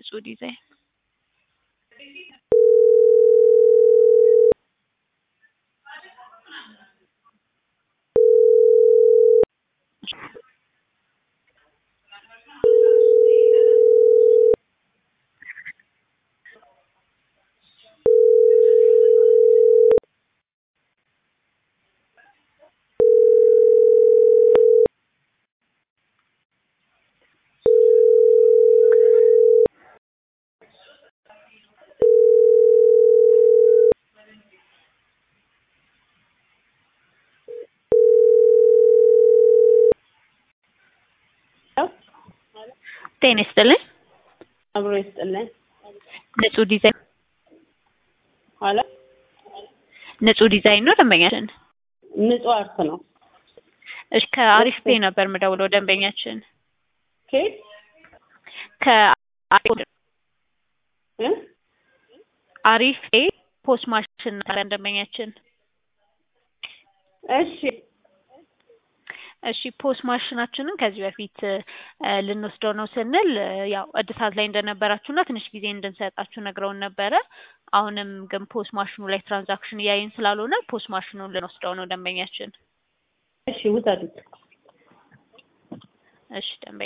ንጹህ ዲዛይን ጤና ይስጥልኝ አብሮ ይስጥልኝ። ንጹህ ዲዛይን ኋላ ንጹህ ዲዛይን ነው ደንበኛችን። ንጹህ አርት ነው። እሺ ከአሪፍ ፔ ነበር የምደውለው ደንበኛችን ኬት ከአሪፍ እ አሪፍ ፔ ፖስት ማሽን ነበር ደንበኛችን። እሺ እሺ ፖስት ማሽናችንን ከዚህ በፊት እ ልንወስደው ነው ስንል እ ያው እድሳት ላይ እንደነበራችሁና ትንሽ ጊዜ እንድንሰጣችሁ ነግረውን ነበረ። አሁንም ግን ፖስት ማሽኑ ላይ ትራንዛክሽን እያየን ስላልሆነ ፖስት ማሽኑን ልንወስደው ነው ደንበኛችን። እሺ ውሰዱት። እሺ ደንበኛ